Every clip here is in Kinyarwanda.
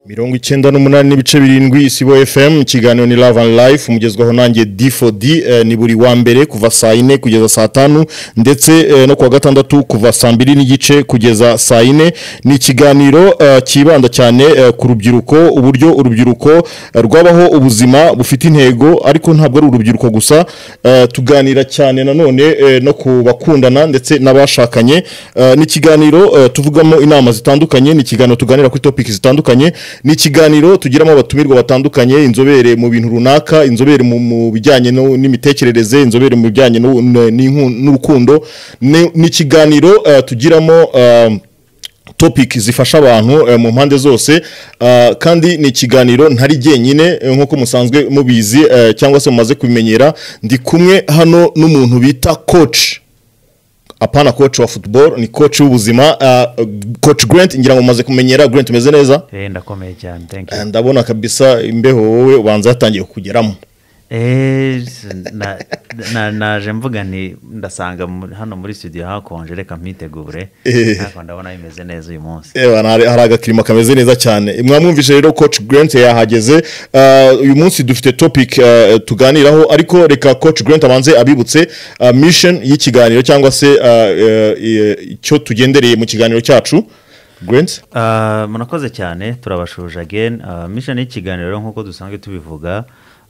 mirongo icyenda n'umunani n'ibice birindwi isibo fm ikiganiro ni love and life umugezwaho nanjye d for d eh, ni buri wa mbere kuva saa yine kugeza saa tanu ndetse eh, no kuwa gatandatu kuva saa mbiri n'igice kugeza saa yine ni ikiganiro eh, cyibanda cyane eh, ku rubyiruko uburyo urubyiruko eh, rwabaho ubuzima bufite intego ariko ntabwo ari urubyiruko gusa eh, tuganira cyane nanone eh, no ku bakundana ndetse n'abashakanye eh, ni ikiganiro eh, tuvugamo inama zitandukanye ni ikiganiro tuganira kuri topic zitandukanye ni ikiganiro tugiramo abatumirwa batandukanye inzobere mu bintu runaka inzobere mu- mu bijyanye no- n'imitekerereze inzobere mu bijyanye no- n- n'inku- n'urukundo ni ni ikiganiro eh, tugiramo eh, topic zifasha abantu eh, mu mpande zose ah, kandi ni ikiganiro ntari jyenyine eh, nk'uko musanzwe mubizi eh, cyangwa se mumaze kubimenyera ndi kumwe hano n'umuntu bita coach apana coach wa football ni coach w'ubuzima ah, coach Grant ngira ngo mumaze kumenyera Grant umeze neza Eh, ndakomeye cyane thank you Eh, ndabona kabisa imbeho wowe ubanza yatangiye kugeramo Eh, na- na- naje mvuga nti ndasanga mu- hano muri studio hakonje reka mpitegure Eh. ariko ndabona bimeze neza uyu munsi Eh, bana, hari hari agakirima kameze neza cyane mwamwumvise rero coach Grant yahageze Ah, uyu munsi dufite topic ah, tuganiraho ariko reka coach Grant abanze abibutse ah, mission y'ikiganiro cyangwa se ah, eh, eh, icyo tugendereye mu kiganiro cyacu Grant Ah, murakoze cyane turabashuje again Ah, mission y'ikiganiro rero nk'uko dusanzwe tubivuga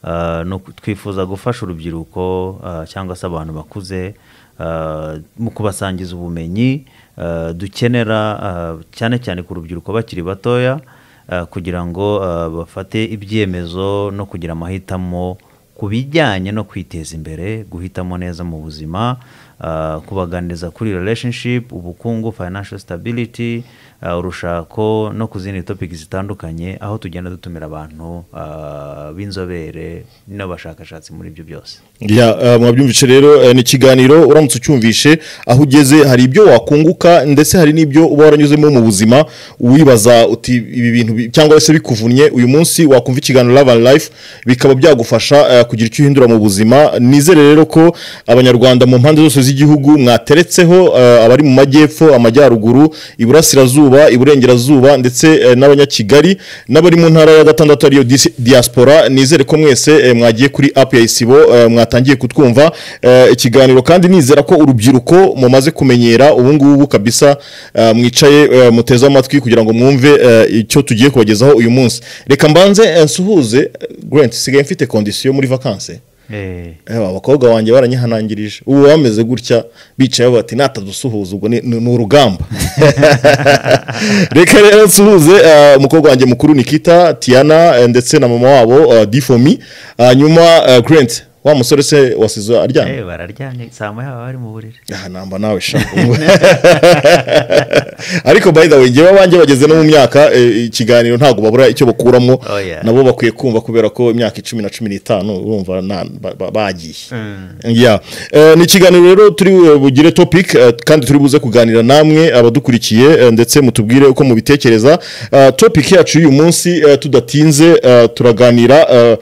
ah, ni uku- twifuza gufasha urubyiruko ah, cyangwa se abantu bakuze ah, mu kubasangiza ubumenyi ah, dukenera ah, cyane cyane ku rubyiruko bakiri batoya ah, kugira ngo ah, bafate ibyemezo no kugira amahitamo ku bijyanye no kwiteza imbere guhitamo neza mu buzima ah, kubaganiriza kuri relationship ubukungu financial stability ah, urushako no ku zindi topic zitandukanye aho tugenda dutumira abantu ah, b'inzobere n'abashakashatsi muri ibyo byose Ya, eh, mwabyumvise rero eh, ni ikiganiro uramutse ucyumvishe aho ugeze hari ibyo wakunguka ndetse hari n'ibyo uba waranyuzemo mu buzima wibaza uti ibi bintu bi- cyangwa se bikuvunnye uyu munsi wakumva ikiganiro Love and Life bikaba byagufasha eh, kugira icyo uhindura mu buzima nizere rero ko abanyarwanda mu mpande zose z'igihugu mwateretseho eh, abari mu majyepfo amajyaruguru iburasirazuba iburengerazuba ndetse eh, n'abanyakigali n'abari mu ntara ya gatandatu ariyo disi- diaspora nizere ko mwese eh, mwagiye kuri app ya isibo eh, mwatangiye kutwumva eh, ikiganiro kandi nizera ko urubyiruko mumaze kumenyera ubu ngubu kabisa eh, mwicaye eh, muteze amatwi kugira ngo mwumve eh, icyo tugiye kubagezaho uyu munsi reka mbanze eh, nsuhuze eh, Grant sigaye mfite kondisiyo muri vacances Eh, Eh, abakobwa banjye baranyihanangirije ubu bameze gutya bicaye bati natadusuhuza ubwo ni ni- ni urugamba reka rero nsuhuze eh, umukobwa wanjye mukuru nikita tiana eh, ndetse na mama wabo eh, difomi hanyuma eh, grant wa musore se wasize aryamye eh, bararyamye saa moya baba bari mu buriri aha namba nawe sha ariko by the way ngewe abanjye bageze no mu myaka eh, ikiganiro ntabwo babura icyo bakuramo Oh, yeah. nabo bakwiye kumva kubera ko imyaka icumi na cumi n'itanu urumva na- ba- ba- bagiye Yeah. Eh, ni ikiganiro rero turi eh, bugire topic eh, kandi turi buze kuganira namwe abadukurikiye eh, ndetse mutubwire uko mubitekereza Eh, topic yacu y'uyu munsi eh, tudatinze eh, turaganira eh,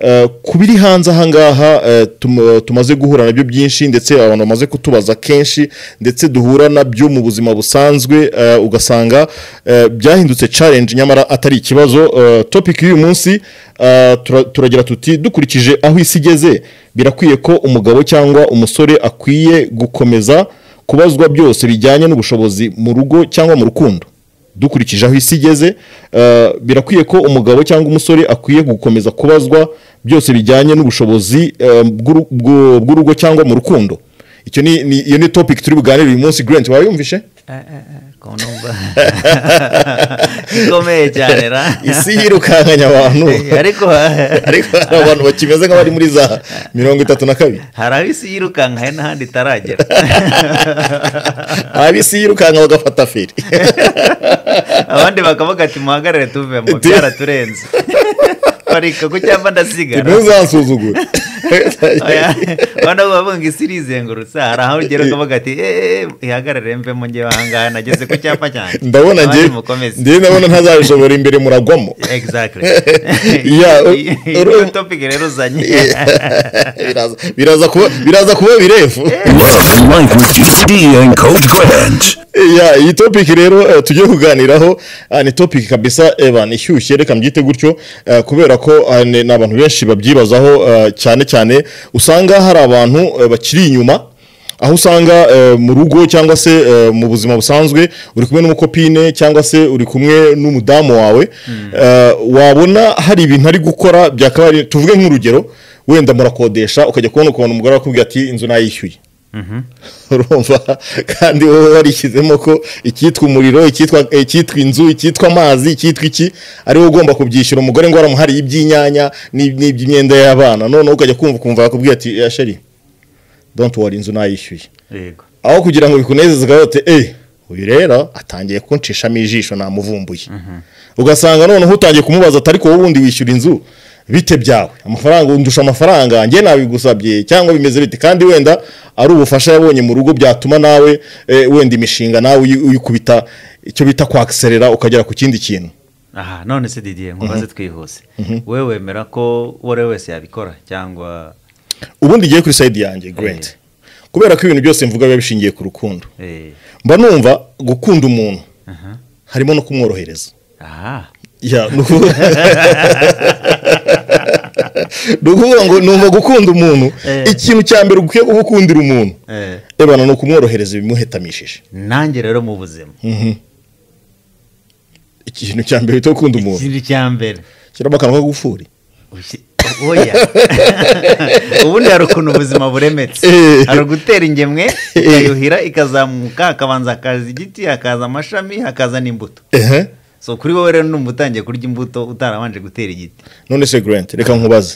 eh, ku biri hanze ahangaha eh, tum- eh, tumaze guhura nabyo byinshi ndetse abantu bamaze kutubaza kenshi ndetse duhura nabyo mu buzima busanzwe eh, ugasanga eh, byahindutse challenge nyamara atari ikibazo Eh, topic y'uyu munsi eh, tura- turagira tuti dukurikije aho isi igeze birakwiye ko umugabo cyangwa umusore akwiye gukomeza kubazwa byose bijyanye n'ubushobozi mu rugo cyangwa mu rukundo dukurikije aho isi igeze eh, birakwiye ko umugabo cyangwa umusore akwiye gukomeza kubazwa byose bijyanye n'ubushobozi eh, bw'uru- bw'u- bw'urugo cyangwa mu rukundo icyo ni ni- iyo ni topic turi buganire uyu munsi Grant wayumvishe ko numva ikomeye cyane ra isi yirukankanya abantu Eh, ariko ariko hari abantu bakimeze nk'abari muri za mirongo itatu na kabiri hari aho isi yirukanka hari n'ahandi itaragera abisi yirukanka bagafata feri abandi bakavuga ati muhagarare tuvemo Tu- byaraturenze parika ku cyapa ndasigara ntuzansuzugure abana bavuga ngo isi irizengurutse hari aho ugera ukavuga ati eee ihagarare mvemo njye ahangaha nageze ku cyapa cyanjye ndabona Abandi ngewe mukomeze ngewe ndabona ntazabishobora imbere muragwamo exactly Yeah, u- iyi uru- niyo topic rero uzanye Biraza- biraza kuba biraza kuba birefu Love and Life with GCD and Coach Grant. Ya, iyi topic rero eh, tugiye kuganiraho ah, ni topic kabisa evan ishyushye reka mbyite gutyo eh, kubera ko ah, ni ni abantu benshi babyibazaho eh, cyane cyane usanga hari abantu eh, bakiri inyuma aho usanga eh, mu rugo cyangwa se eh, mu buzima busanzwe uri kumwe n'umukopine cyangwa se uri kumwe n'umudamu wawe eh, wabona hari ibintu ari gukora byakaba ari- tuvuge nk'urugero wenda murakodesha ukajya kubona ukuntu umugore akubwira ati inzu nayishyuye urumva kandi wowe warishyizemo ko icyitwa umuriro icyitwa icyitwa inzu icyitwa amazi icyitwa iki ari wowe ugomba kubyishyura umugore ngo waramuhariye iby'inyanya n'ib- n'iby'imyenda y'abana noneho ukajya kumva ukumva yakubwiye ati "Eh, sheri donti wari inzu nayishyuye yego aho kugira ngo bikunezeze ukavuga uti eee uyu rero atangiye kunshishamo ijisho namuvumbuye ugasanga noneho utangiye kumubaza atari wowe wundi wishyura inzu bite byawe amafaranga ndusha amafaranga njye nabigusabye cyangwa bimeze bite kandi wenda ari ubufasha yabonye mu rugo byatuma nawe eh, wenda imishinga nawe uyi- uyikubita icyo bita kwakiserera ukagera ku kindi kintu aha none se didiye nkubaze twihuse wowe wemera ko uwo ari we wese yabikora cyangwa ubundi ngiye kuri sayidi yanjye Grant kubera ko ibintu byose mvuga biba bishingiye ku rukundo eh, mba numva gukunda umuntu aha harimo no kumworohereza aha Ya, ni ukuvuga ni ukuvuga ngo numva gukunda umuntu Eh. ikintu cya mbere ukwiye gukundira umuntu eh, ebana ni ukumworohereza ibimuhetamishije nanjye rero mu buzima ikintu cya mbere cyo gukunda umuntu ikintu cya mbere shyiramo akantu k'agufuri Ushi- oya ubundi hari ukuntu ubuzima buremetse Eh. hari ugutera ingemwe ikayuhira ikazamuka hakabanza hakaza igiti hakaza amashami hakaza n'imbuto ehe so kuri wowe rero numva utangiye kurya imbuto utarabanje gutera igiti none se grant reka nkubaze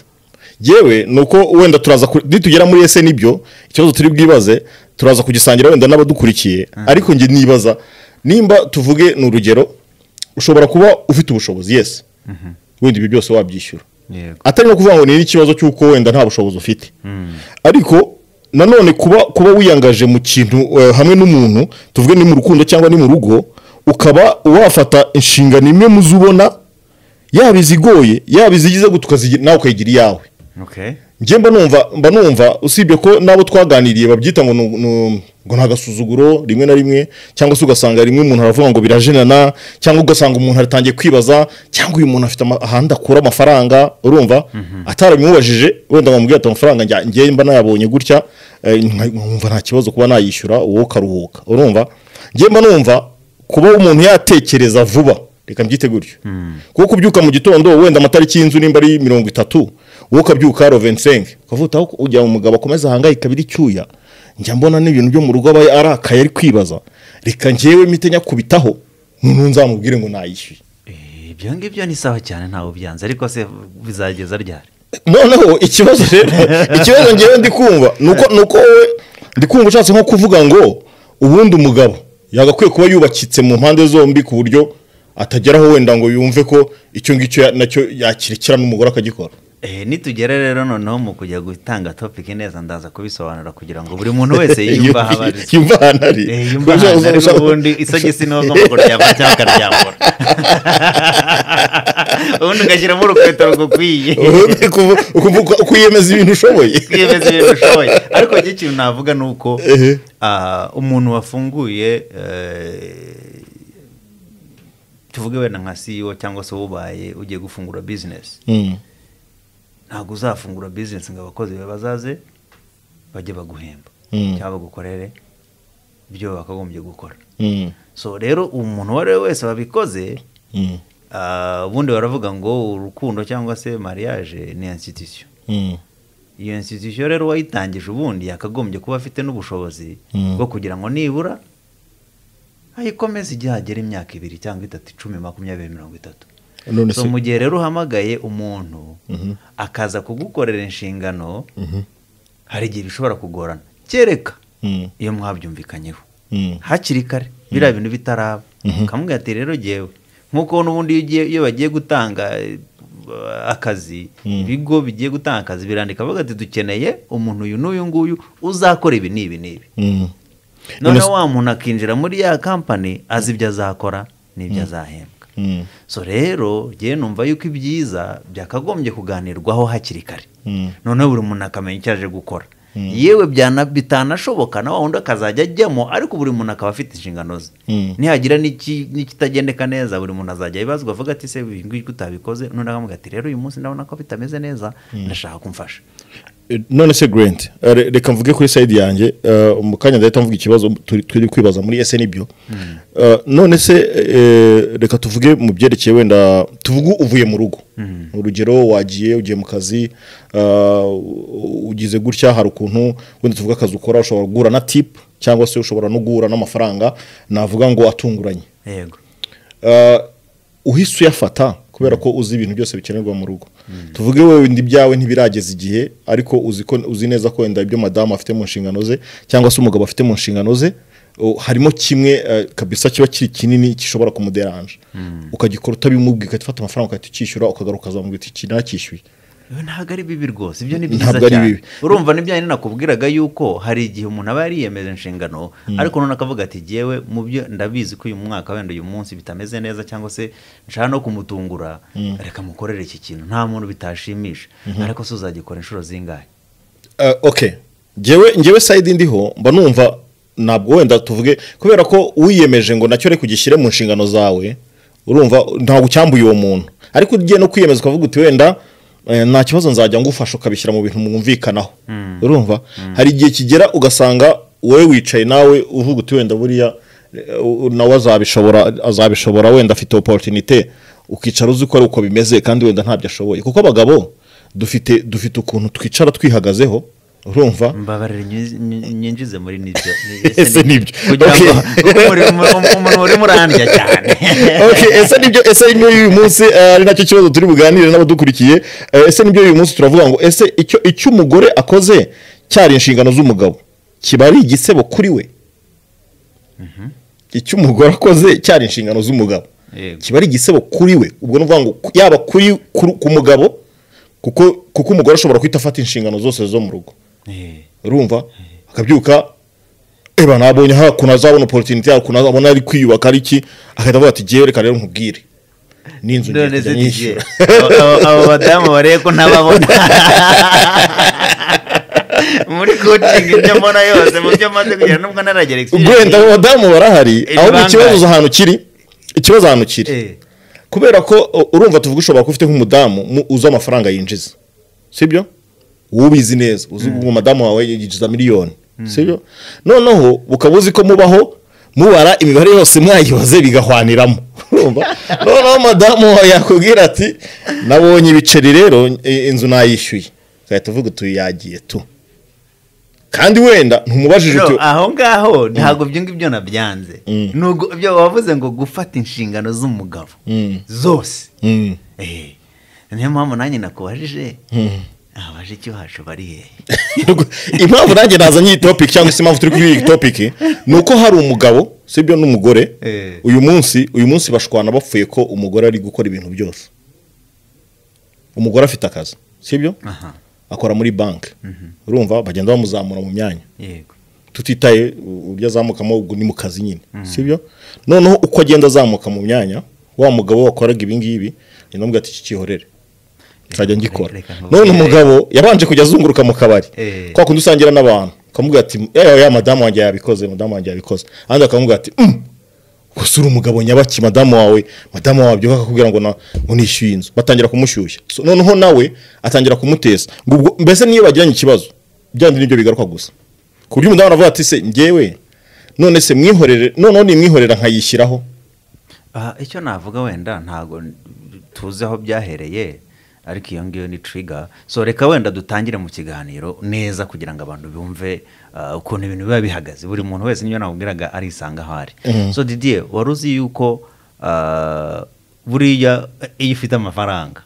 yewe ni uko wenda turaza ku- nitugera muri ese nibyo ikibazo turi bwibaze turaza kugisangira wenda n'abadukurikiye ariko njye nibaza nimba tuvuge ni urugero ushobora kuba ufite ubushobozi yes wenda ibi byose wabyishyura yego atari no kuvuga ngo ni n'ikibazo cy'uko wenda nta bushobozi ufite ariko nanone kuba kuba wiyangaje mu kintu eh, hamwe n'umuntu tuvuge ni mu rukundo cyangwa ni mu rugo ukaba wafata inshingano imwe mu zo ubona yaba izigoye yaba izigize gutuka nawe ukayigira iyawe okay njye mba numva mba numva usibye ko n'abo twaganiriye babyita ngo nu- nu- ngo ni agasuzuguro rimwe na rimwe cyangwa se ugasanga rimwe umuntu aravuga ngo birajenana cyangwa ugasanga umuntu aratangiye kwibaza cyangwa uyu muntu afite ama- ahandi akura amafaranga urumva atarabimubajije wenda bamubwira ati amafaranga njya- njye mba nayabonye gutya eh, nka- nkumva nta kibazo kuba nayishyura wowe ukaruhuka urumva njye mba numva kuba umuntu yatekereza vuba reka mbyite gutyo kuko kubyuka mu gitondo wenda amatariki y'inzu nimba ari mirongo itatu wowe ukabyuka aro 25 ukavuga aho ujya mu mugabo akomeza ahangayika biri cyuya njya mbona n'ibintu byo mu rugo aba arakaye ari kwibaza reka njyewe mite nyakubitaho noneho nzamubwire ngo nayishyuye Eh, ibyo ngibyo ni sawa cyane ntawe ubyanze ariko se bizageza ryari noneho ikibazo rero ikibazo ngewe ndi kumva ni uko ni uko wowe ndi kumva ushatse nko kuvuga ngo ubundi umugabo yagakwiye kuba yubakitse mu mpande zombi ku buryo atageraho wenda ngo yumve ko icyo ngicyo ya- nacyo yakirekera n'umugore akagikora Eh, nitugere rero noneho mu kujya gutanga topic neza ndaza kubisobanura kugira ngo buri muntu wese yiyumve aho abarizwa yumva ahantu ari Eh, yumva ahantu ari ubundi isogisi niho ugomba kuryama cyangwa ukaryambura ubundi ugashyiramo urukweto rugukwiye Ubundi kuvu- ukuvuga- kwiyemeza ibintu ushoboye kwiyemeza ibintu ushoboye ariko njye ikintu navuga ni uko Ehe. ah, umuntu wafunguye eh, tuvuge wenda nka CEO cyangwa se wubaye ugiye gufungura bizinesi Mm, ntabwo uzafungura bizinesi ngo abakozi bawe bazaze bajye baguhemba Mm. cyangwa bagukorere ibyo bakagombye gukora mm, so rero umuntu uwo ari we wese wabikoze mm, ah, ubundi baravuga ngo urukundo cyangwa se mariage ni institution mm, iyo institution rero uwayitangije ubundi yakagombye kuba afite n'ubushobozi Mm. bwo kugira ngo nibura ayikomeze igihe hagera imyaka ibiri cyangwa itatu icumi makumyabiri mirongo itatu none so se mu gihe rero uhamagaye umuntu akaza kugukorera inshingano hari igihe bishobora kugorana kereka Mm, iyo mwabyumvikanyeho mm, hakiri kare biriya bintu bitaraba ukamubwira ati rero ngewe nk'uko n'ubundi iyo ugiye- iyo bagiye gutanga eh, uh, akazi ibigo bigiye gutanga akazi birandika bavuga ati dukeneye umuntu uyu n'uyu nguyu uzakora ibi n'ibi n'ibi noneho wa muntu akinjira muri ya kampani azi ibyo azakora n'ibyo azahembwa so rero ngewe numva yuko ibyiza byakagombye kuganirwaho hakiri kare noneho buri muntu akamenya icyo aje gukora yewe byana- bitanashoboka na wa wundi akazajya ajyamo ariko buri muntu akaba afite inshingano ze Mm. nihagira n'iki- n'ikitagendeka neza buri muntu azajya yibazwa avuga ati se ibi ngibyo utabikoze noneho akamubwira ati rero uyu munsi ndabona ko bitameze neza ndashaka kumfasha Eh, none se grant eh, re- reka mvuge kuri side yanjye eh, mu kanya ndahita mvuga ikibazo turi turi kwibaza muri snb Eh, none se eh, reka tuvuge mu byerekeye wenda tuvuge uvuye mu rugo urugero wagiye ugiye mu kazi eh, ugize gutya hari ukuntu wenda tuvuge akazi ukora ushobora guhura na tip cyangwa se ushobora no guhura n'amafaranga navuga ngo atunguranye yego Uh, uhise uyafata kubera ko uzi ibintu byose bikenerwa mu rugo tuvuge wowe ndi byawe ntibirageza igihe ariko uzi ko uzi neza ko wenda ibyo madamu afite mu nshingano ze cyangwa se umugabo afite mu nshingano ze uh, harimo kimwe uh, kabisa kiba kiri kinini gishobora kumuderanje ukagikora utabimubwiye ugahita ufata amafaranga ugahita ucyishyura ukagaruka ukazamubwira uti iki nacyishyuye Ibi ntabwo ari bibi rwose ibyo ni byiza Ntabwo ari cyane bibi. urumva n'ibyo nakubwiraga yuko hari igihe umuntu aba yariyemeje inshingano ariko noneho akavuga ati jyewe mu byo ndabizi ko uyu mwaka wenda uyu munsi bitameze neza cyangwa se nshaka no kumutungura reka mukorere iki kintu nta muntu bitashimisha ariko se uzagikora inshuro zingahe Uh, okay ngewe ngewe side ndiho mba numva ntabwo wenda tuvuge kubera ko wiyemeje ngo nacyo reka ugishyire mu nshingano zawe urumva ntabwo ucyambuye uwo muntu ariko ugiye no kwiyemeza ukavuga uti wenda eh, nta kibazo nzajya ngufasha ukabishyira mu bintu mwumvikanaho urumva hari igihe kigera ugasanga wowe wicaye nawe uvuga uti wenda buriya eh, u- nawe azabishobora azabishobora wenda afite opportunité ukicara uzi ko ari uko bimeze kandi wenda ntabyo ashoboye kuko abagabo dufite dufite ukuntu twicara twihagazeho urumva mbabarira nyi- nyi- nyinjize muri nibyo Ese nibyo. kugira ngo Okay. kuko muri- mu- umuntu urimo urandya cyane Okay, ese nibyo ese nibyo uyu munsi eh, ari nacyo kibazo turi buganire n'abadukurikiye Eh, ese nibyo uyu munsi turavuga ngo ese icyo icyo umugore akoze cyari inshingano z'umugabo kiba ari igisebo kuri we icyo umugore akoze cyari inshingano z'umugabo Yego. kiba ari igisebo kuri we ubwo ni ukuvuga ngo yaba kuri ku- ku mugabo kuko kuko umugore ashobora guhita afata inshingano zose zo mu rugo Eh, urumva akabyuka eba nabonye hariya ukuntu azabona opportunity hari ukuntu azabona ari kwiyubaka ari iki agahita avuga ati jyewe reka rero nkubwire n'inzu ngiye none se kujya didier nyishyura abo- abo- abo badamu barebe ko ntababona muri coaching ibyo mbona yose mu byo maze kugira nubwo naragera wenda abo badamu barahari Iri ahubwo bangahe? ikibazo uzi ahantu kiri ikibazo ahantu kiri Eh, kubera ko u- urumva tuvuga ushobora kuba ufite nk'umudamu mu- uzi amafaranga yinjiza sibyo wowe ubizi neza uzi ngo madamu wawe yinjiza miliyoni sibyo noneho ukaba uzi ko mubaho mubara imibare yose mwayihoze bigahwaniramo Urumva? noneho madamu wawe yakubwira ati nabonye ibiceri rero i- inzu nayishyuye ugahita uvuga uti yagiye tu kandi wenda ntumubajije no, uti aho ngaho ntabwo ibyo ngibyo nabyanze Nubwo ibyo wavuze ngo gufata inshingano z'umugabo zose Mm. Eh, niyo mpamvu nanjye nakubajije abaje icyo wacu bari hehe Nuko, impamvu nanjye nazanye iyi topic cyangwa se impamvu turi kuri iyi topic ni uko hari umugabo sibyo n'umugore Eh. uyu munsi uyu munsi bashwana bapfuye ko umugore ari gukora ibintu byose umugore afite akazi sibyo aha akora muri banki urumva bagenda bamuzamura mu myanya yego tutitaye uburyo azamukamo ubwo ni mu kazi nyine sibyo noneho uko agenda azamuka mu myanya wa mugabo wakoraga ibi ngibi ni ngombwa ati kikihorere nzajya ngikora reka nkubwire. none umugabo yabanje kujya azunguruka mu kabari Eh. kwa kundi usangira n'abantu ukamubwira ati "Eh, ya madamu wanjye yabikoze madamu wanjye yabikoze ahandi akamubwira ati "Mm, gusa uri umugabo nyabaki madamu wawe madamu wawe abyuka akakubwira ngo na- ngo nishyuye inzu batangira kumushyushya So, noneho nawe atangira kumutesa ngo ubwo mbese niyo bagiranye ikibazo byandi nibyo bigaruka gusa ku buryo umudamu aravuga ati se ngewe none se mwihorere noneho nimwihorera nkayishyiraho Aha, icyo navuga wenda ntabwo tuzi aho byahereye ariko iyo ngiyo ni trigger so reka wenda dutangire mu kiganiro neza kugira ngo abantu bumve ah, ukuntu ibintu biba bihagaze buri muntu wese niyo namubwiraga arisanga aho ari so didier wari uzi yuko ah, buriya iyo ufite amafaranga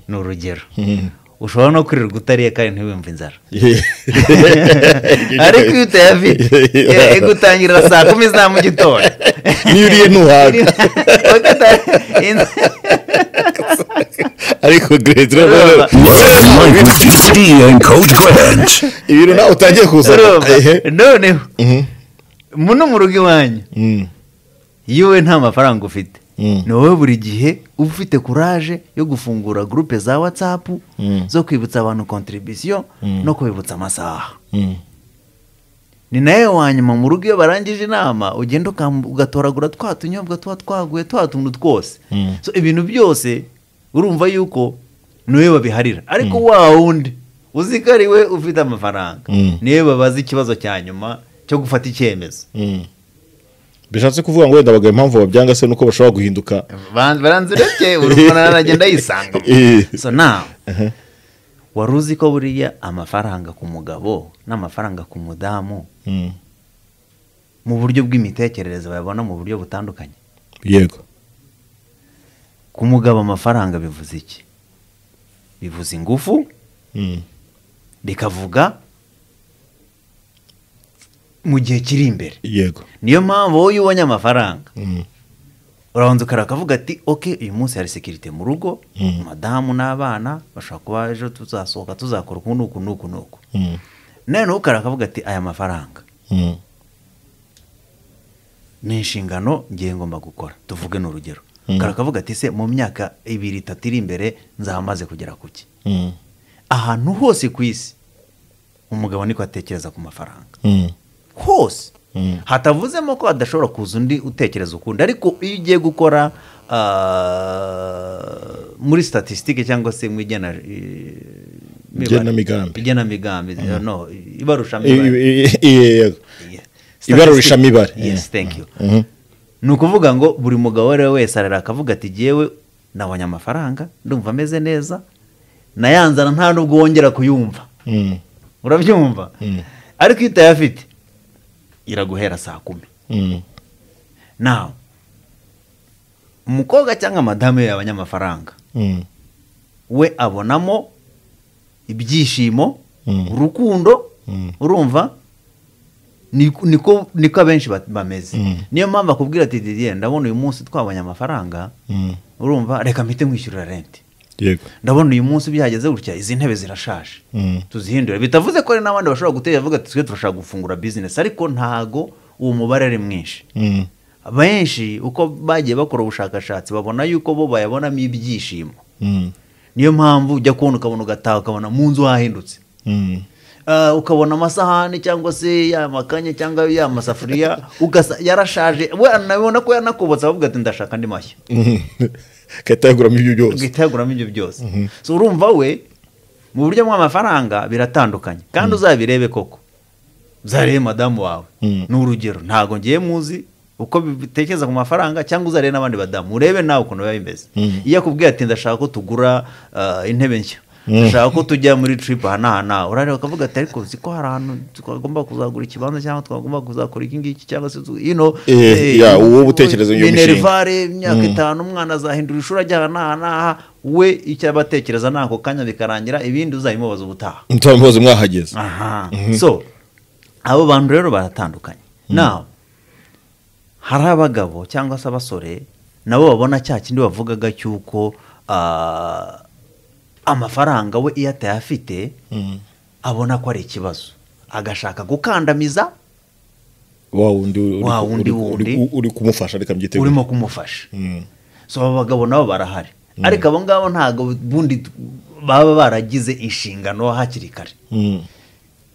ni urugero ushobora no kwirirwa utariye kandi ntiwumve inzara ariko iyo utayafite eh, igutangirira saa kumi za mu gitondo Niyo uriye ntuhaga. Wakata- in- ariko geredi urabona Love Life with GCD and Coach Grant. ibintu nawe utangiye kuzana ehe noneho Mhm. muno mu rugo iwanyu Mm. iyo wowe nta mafaranga ufite Mm. ni wowe buri gihe uba ufite kuraje yo gufungura gurupe za watsapu Mm. zo kwibutsa abantu kontribisiyo Mm. no kubibutsa amasaha Mm. ni nawe wa nyuma mu rugo iyo barangije inama ugenda ukam- ugatoragura twa tunyobwa tuba twaguye twa tuntu twose Mm. So, ibintu byose urumva yuko niwe babiharira ariko wa wundi uzi ko ari we ufite amafaranga Mm. niwe babaza ikibazo cya nyuma cyo gufata icyemezo Mm. bishatse kuvuga ngo wenda abagabo impamvu babyanga se nuko bashobora guhinduka Ba- baranzirebye buri muntu aragenda yisanga Eh. so nawe wari uzi ko buriya amafaranga ku mugabo n'amafaranga ku mudamu Mm. mu buryo bw'imitekerereze bayabona mu buryo butandukanye yego ku mugabo amafaranga bivuze iki bivuze ingufu Mm. bikavuga mu gihe kiri imbere yego niyo mpamvu wowe iyo ubonye amafaranga Mm. urabanza ukareba akavuga ati oke uyu munsi hari sekirite mu rugo Mm. madamu n'abana bashobora kuba ejo tuzasohoka tuzakora uku n'uku n'uku n'uku Mm. noneho ukareba akavuga ati aya mafaranga Mm. ni inshingano ngiye ngomba gukora tuvuge ni urugero Mm. ukareba akavuga ati se mu myaka ibiri itatu iri imbere nzaba maze kugera ku ki Mm. ahantu hose ku isi umugabo niko atekereza ku mafaranga Mm. hose Mm. hatavuzemo ko hadashobora kuza undi utekereza ukundi ariko iyo ugiye gukora ah, muri statisitike cyangwa se mu igena eh, mibare. Igenamigambi. igenamigambi no I- ibarushamibare i- i- i- yego Ibarurishamibare. yes Yeah. thank you Mhm. ni ukuvuga ngo buri mugabo uwo ari we wese arara akavuga ati jyewe nabonye amafaranga ndumva ameze neza nayanzana nta n'ubwo wongera kuyumva Mm. urabyumva Mm. ariko iyo utayafite iraguhera saa kumi Mm. nawe umukobwa cyangwa madamu iyo yabonye amafaranga Mm. we abonamo ibyishimo Mm. urukundo Mm. urumva Ni- niko niko abenshi ba- bameze Mm. niyo mpamvu akubwira ati didiye ndabona uyu munsi twabonye amafaranga Mm. urumva reka mpite nkwishyurira renti yego ndabona uyu munsi byageze gutya izi ntebe zirashaje Mm. tuzihindure bitavuze ko hari n'abandi bashobora gutera bavuga ati twe turashaka gufungura bizinesi ariko ntago uwo mubare ari mwinshi Mm. benshi uko bagiye bakora ubushakashatsi babona yuko bo bayabonamo ibyishimo Mm. niyo mpamvu ujya kubona ukabona ugataha ukabona mu nzu hahindutse Mm. Ah, ukabona amasahani cyangwa se ya makanya cyangwa ya masafuriya ugasa yarashaje we anabona ko yanakobotse avuga ati ndashaka andi mashya Mhm. Ugahita yaguramo ibyo byose ugahita yaguramo ibyo byose so urumva we mu buryo bw'amafaranga biratandukanye kandi uzabirebe koko uzarebe madamu wawe Mm. ni urugero ntabwo ngiye muzi uko bitekereza ku mafaranga cyangwa uzarebe n'abandi badamu urebe nawe ukuntu biba bimeze Mm. iyo akubwiye ati ndashaka ko tugura ah, intebe nshya ndashaka ko tujya muri trip aha n'aha n'aha urareba ukavuga ati ariko uzi ko hari ahantu twagomba kuzagura ikibanza cyangwa twagomba kuzakora iki ngiki cyangwa se tu- you know, Eh, eh, ya, uwo utekereza iyo mishinga. Minerva bare imyaka itanu umwana azahindura ishuri ajyana n'aha n'aha we icyo aba atekereza ni ako kanya bikarangira ibindi uzabimubaza ubutaha mutaba mwoze mwahageze aha so abo bantu rero baratandukanye nawe hari abagabo cyangwa se abasore nabo babona cya kindi bavugaga cy'uko ah, amafaranga we iyo atayafite Mm. abona ko ari ikibazo agashaka gukandamiza wa wundi uri- Wa uri- wundi wundi. uri- uri kumufasha reka mbyiteguye urimo kumufasha Mm. so aba bagabo nabo barahari ariko abo ngabo ntabwo bundi t- baba baragize inshingano hakiri kare Mm.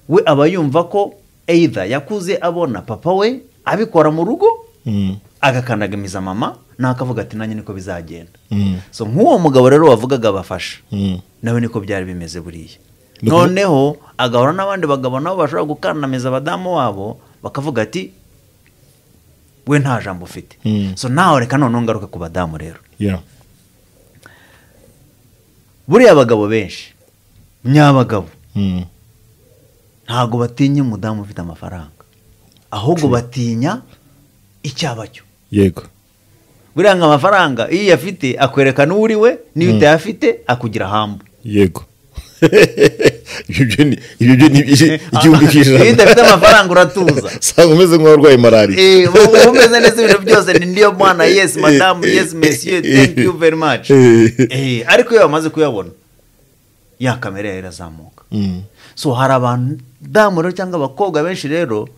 we aba yumva ko either yakuze abona papa we abikora mu rugo Mm. agakandagamiza mama nakavuga ati nanjye niko bizagenda Mm. so nk'uwo mugabo rero wavugaga abafasha Mm. nawe niko byari bimeze buriya Nuko- noneho agahora n'abandi bagabo nabo bashobora gukandamiza abadamu wabo bakavuga ati we nta jambo ufite Mm. so nawe reka noneho ngaruke ku badamu rero Yeah. buriya abagabo benshi nyabagabo Mm. ntabwo batinya umudamu ufite amafaranga ahubwo batinya icyaba cyo yego buriya ngo amafaranga iyo uyafite akwerekana uwo uri we n'iyo utayafite akugira hambu yego ibyo byo ni ibyo byo ni igihumbi ku iyo ijana udafite amafaranga uratuza usanga umeze nk'uwarwaye malariya Eh, ubu uba umeze neza ibintu byose ni ndiyo mwana yesi madamu yesi mesiye thank you very much Eh, ariko iyo bamaze kuyabona ya kamera yawe irazamuka Mm. so hari abadamu rero cyangwa abakobwa benshi rero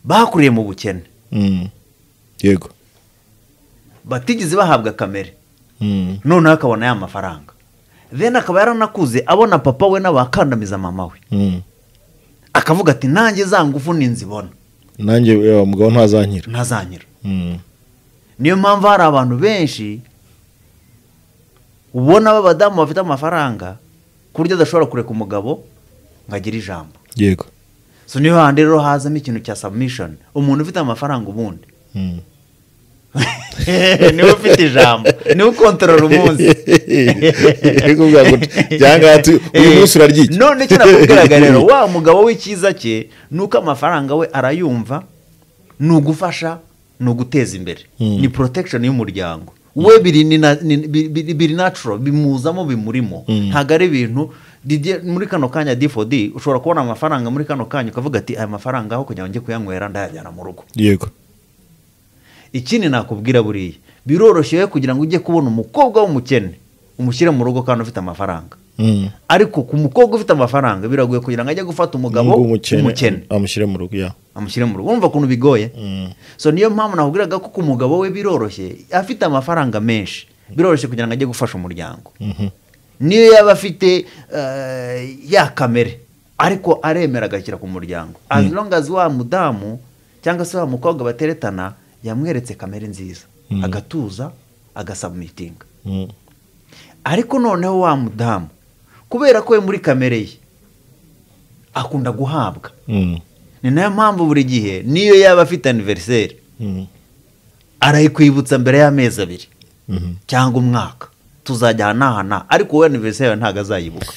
bakuriye mu bukene Mm. yego batigeze bahabwa kamere Mm. noneho akabona ya mafaranga then akaba yaranakuze abona papa we n'abakandamiza mama we Mm. akavuga ati nanjye za ngufu ninzibona nanjye yewe mugabo ntazankira ntazanyira Mm. niyo mpamvu hari abantu benshi ubona b'abadamu bafite amafaranga ku buryo adashobora kureka umugabo ngo agire ijambo yego so niyo handi rero hazamo ikintu cya submission umuntu ufite amafaranga ubundi Mm. niwe ufite ijambo niwe ukontorora umunsi Ariko bwa gutya, cyangwa ati, uyu munsi urarya iki? none icyo nakubwiraga rero wa mugabo w'icyiza cye ni uko amafaranga we arayumva ni ugufasha ni uguteza imbere Mm. ni protection y'umuryango we biri ni na- ni- bi- bi- biri natural bimuzamo bimurimo Mm. ntabwo ari ibintu Didier- muri kano kanya difodi ushobora kubona amafaranga muri kano kanya ukavuga ati aya mafaranga aho kugira ngo njye kuyanywera ndayajyana mu rugo yego ikindi nakubwira buriya biroroshye we kugira ngo ujye kubona umukobwa w'umukene umushyire mu rugo kandi ufite amafaranga Mm. ariko ku mukobwa ufite amafaranga biragoye kugira ngo ajye gufata umugabo Ngo w'umukene amushyire mu rugo ya amushyire mu rugo wumva ukuntu bigoye Mm. so niyo mpamvu nakubwiraga ko ku mugabo we biroroshye afite amafaranga menshi biroroshye kugira ngo ajye gufasha umuryango Mhm. niyo yaba afite eh, ya kamere ariko aremera agashyira ku muryango as long as wa mudamu cyangwa se wa mukobwa bateretana yamweretse kamere nziza agatuza agasabumitinga Mm. ariko noneho wa mudamu kubera ko we muri kamere ye akunda guhabwa Mm. ni nayo mpamvu buri gihe niyo yaba afite aniveriseri Mm. arayikwibutsa mbere y'amezi abiri Mhm. cyangwa umwaka tuzajya aha n'aha n'aha ariko we aniveriseri yawe ntabwo azayibuka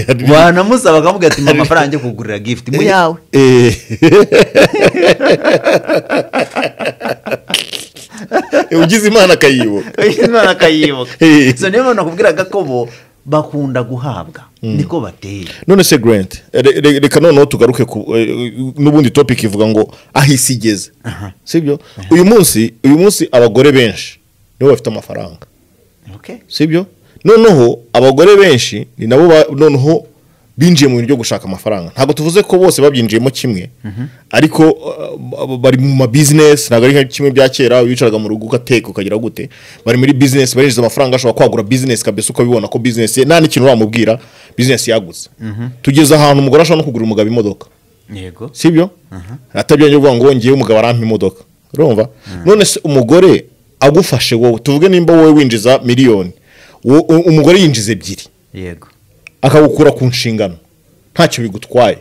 Hari- wanamusaba akavuga ati mpa amafaranga njye kugurira gifuti mu yawe Eh. ugize imana akayibuka imana akayibuka Eh. so niyo mpamvu nakubwiraga ko bo bakunda guhabwa niko bateye none se grant re- re- reka noneho tugaruke ku eh, n'ubundi topic ivuga ngo aho isi igeze sibyo uyu munsi uyu munsi abagore benshi nibo bafite amafaranga Okay? sibyo noneho abagore benshi ni nabo ba- noneho binjiye mu bintu byo gushaka amafaranga ntabwo tuvuze ko bose babyinjiyemo kimwe ariko uh, bari mu ma business ntabwo ari nka kimwe bya kera wicaraga mu rugo ugateka ukagira gute bari muri business barinjiza amafaranga ashobora kwagura business kabisa ukabibona ko business ye nta n'ikintu wamubwira business yagutse tugeze ahantu umugore ashobora no kugura umugabo imodoka yego sibyo atabyongeye kuvuga ngo ngewe umugabo arampa imodoka urumva none se umugore agufashe wowe tuvuge nimba wowe winjiza miliyoni wo- u- umugore yinjiza ebyiri yego akagukura ku nshingano ntacyo bigutwaye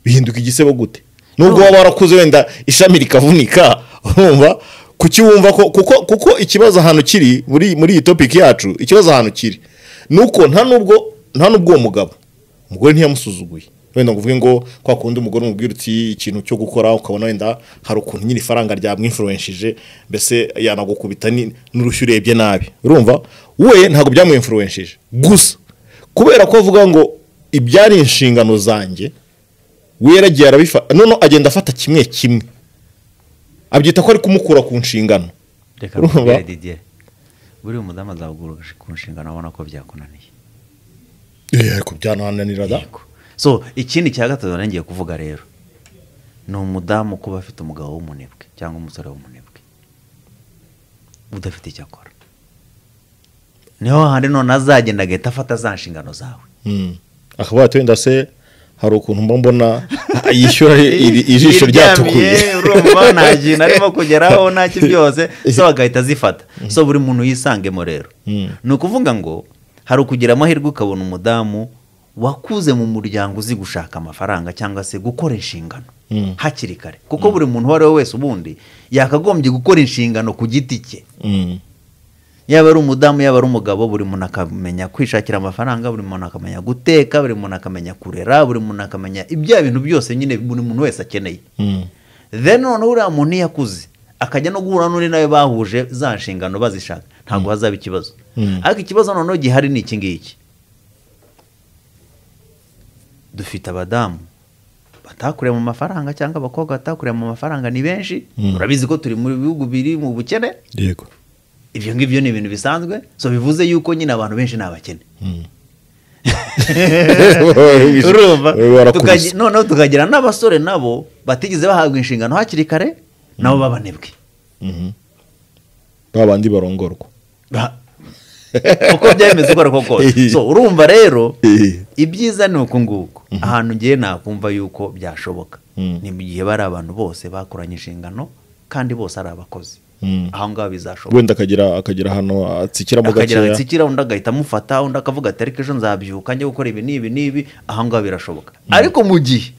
bihinduka igisebo gute nubwo waba warakuze wenda ishami rikavunika urumva kuki wumva ko kuko kuko ikibazo ahantu kiri muri muri iyi topic yacu ikibazo ahantu kiri nuko nta nubwo nta nubwo uwo mugabo umugore ntiyamusuzuguye wenda ngo uvuge ngo kwa kundi umugore umubwira uti ikintu cyo gukora ukabona wenda hari ukuntu nyine ifaranga ryamwimfuruwenshije mbese yanagukubita ni- n'urushyi urebye nabi urumva we ntabwo byamwimfuruwenshije gusa kubera ko avuga ngo ibyari inshingano zanjye we yaragiye arabifata noneho agenda afata kimwe kimwe abyita ko ari kumukura ku nshingano reka Urumva? nkubwire didier buri umudamu azagura ku nshingano abona ko byakunaniye Eh, ariko byanananira da Yego. so ikindi cya gatatu nari ngiye kuvuga rero ni umudamu kuba afite umugabo w'umunebwe cyangwa umusore w'umunebwe udafite icyo akora niho handi none azagenda agahita afata za nshingano zawe Mm. akavuga ati wenda se hari ukuntu mba mbona yishyura iri- ijisho ryatukuye Yiryamiye, urumva nta kintu arimo kugeraho nta ki byose so agahita azifata so buri muntu yisangemo rero Mm. ni ukuvuga ngo hari ukugira amahirwe ukabona umudamu wakuze mu muryango uzi gushaka amafaranga cyangwa se gukora inshingano Mm. hakiri kare kuko buri muntu uwo ari we wese ubundi yakagombye gukora inshingano ku giti cye Mm. yaba ari umudamu yaba ari umugabo buri muntu akamenya kwishakira amafaranga buri muntu akamenya guteka buri muntu akamenya kurera buri muntu akamenya ibya bintu byose nyine buri muntu wese akeneye Mm. then noneho uriya muntu iyo akuze akajya no guhura n'undi nawe bahuje za nshingano bazishaka ntabwo hazaba ikibazo Mm. ariko ikibazo noneho gihari ni iki ngiki dufite abadamu batakuriye mu mafaranga cyangwa abakobwa batakuriye mu mafaranga ni benshi urabizi ko turi mu bihugu biri mu bukene yego ibyo ngibyo ni ibintu bisanzwe so bivuze yuko nyine abantu benshi ni abakene urumva Tukagi- barakubise noneho tukagira n'abasore nabo batigeze bahabwa inshingano hakiri kare nabo babanebwe Mhm. ba bandi barongorwa Ba- uko byemeze uko ari ko kose so urumva rero ibyiza ni uku nguku ahantu ngiye nakumva yuko byashoboka Mm. ni mu gihe bari abantu bose bakoranye inshingano kandi bose ari abakozi Mm. aho ngaho bizashoboka wenda akagira akagira ahantu atsikiramo akagira gakeya atsikira undi agahita amufata undi akavuga ati ariko ejo nzabyuka njye gukora ibi n'ibi n'ibi aho ngaho birashoboka ariko mu gihe